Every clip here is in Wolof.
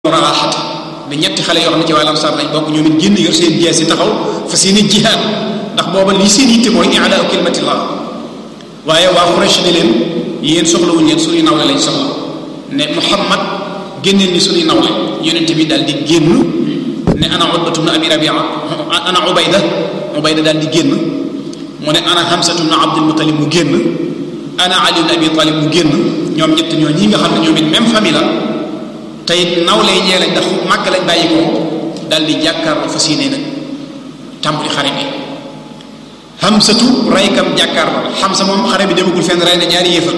muraaxat da ñetti xale yoo xam ne ci wàllam sar lañ bokk ñoom it génn yor seen jees yi taxaw fa seen i jihaad ndax booba lii seen yitte mooy i'laa kalimatillah waaye waa Quraysh ne leen yéen soxlawuñ leen suñuy nawle lañ soxla ne Muhammad génneel ni suñuy nawle yonent bi daal di génn ne ana Utbatu bnu Abi Rabia ana Ubayda Ubayda daal di génn mu ne ana Hamsatu bnu Abdul Muttalib mu génn ana Ali bnu Abi Talib mu génn ñoom ñett ñoo ñi nga xam ne ñoom it même famille la tey nawle ñee lañ ndax màgg lañ bàyyi ko daal di jàkkaarloo fas yéene nag tàmbali xare bi Hamsatu raykam jàkkaarloo Hamsa moom xare bi demagul fenn rey na ñaari yéefar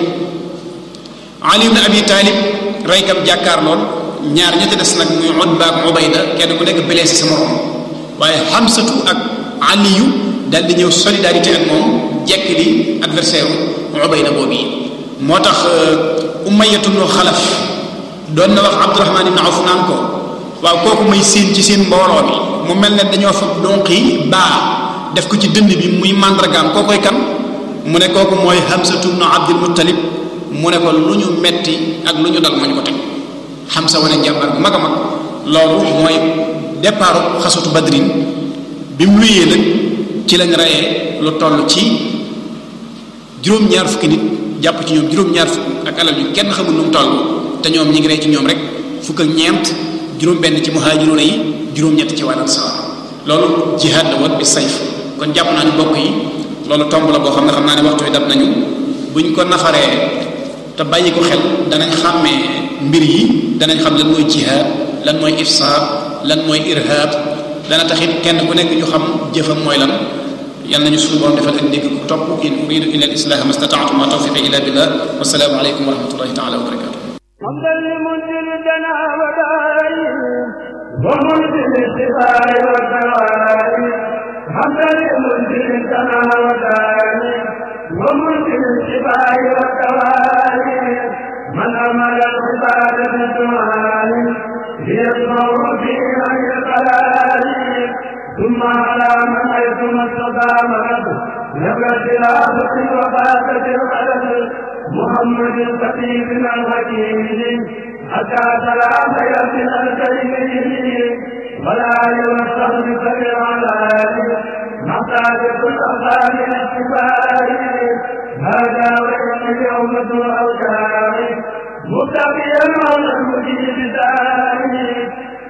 Ali ibn Abi Talib raykam jàkkaarlool ñaar ña ca des nag muy Utba ak Ubayda kenn ku nekk blessé sa morom waaye Hamsatu ak Aliyu daal di ñëw solidarité ak moom jekk li adversaire Ubayda boobu yi moo tax Umayyatu bnu Xalaf doon na wax Abdurahman ibn Awf naan ko waaw kooku may séen ci seen mbooloo bi mu mel ne dañoo fa donc yi baa def ko ci dënd bi muy màndargaam kookoy kan mu ne kooku mooy Hamsatu bnu Abdul Muttalib mu ne ko lu ñu metti ak lu ñu dal moo ñu ko teg Hamsa wane njàmbar bu mag a mag loolu mooy départ xasatu badrin bi mu luyee nag ci lañ reyee lu toll ci juróom-ñaar fukki nit jàpp ci ñoom juróom-ñaar fukk ak alal yu kenn xamul nu mu toll te ñoom ñi ngi rey ci ñoom rek fukk ak ñeent juróom-benn ci muhaajiruuna yi juróom-ñett ci wàllu sawar loolu jihaad la woon bi sayf kon jàpp naa ni bokk yi loolu tomb la boo xam ne xam naa ne waxtu wi dab nañu buñ ko nafaree te bàyyi ko xel danañ xàmmee mbir yi danañ xam lan mooy jihaad lan mooy ifsaad lan mooy irhab dana taxit kenn ku nekk ñu xam jëfam mooy lan yal nañu suñu borom defal ak dégg ku topp in uridu illa al islaha ma stataatu ma tawfiqi illa billah wasalaamu aleykum wa rahmatullahi taala wa barakatuh حمدا لمنزل الدنا ودائم ومنزل الشفاء والدوائم حمدا لمنزل الدنا ودائم ومنزل الشفاء والدوائم من أمر العباد بالدعاء ليسمع في غير القلال ثم على من حيث ما استطاع مرض نبى الخلافة وفاتت القلب محمد الخطيب الحكيم حتى سلام ياسين الكريم ولا يوصل بسبع على محتاج كل أخبار الاتباع هذا وإن يوم الأوكار مبتغيا على المجيب داري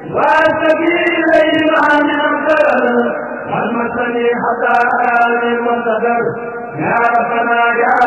واستقي إليه مع من الخير والمسني حتى آل المصدر يا ربنا يا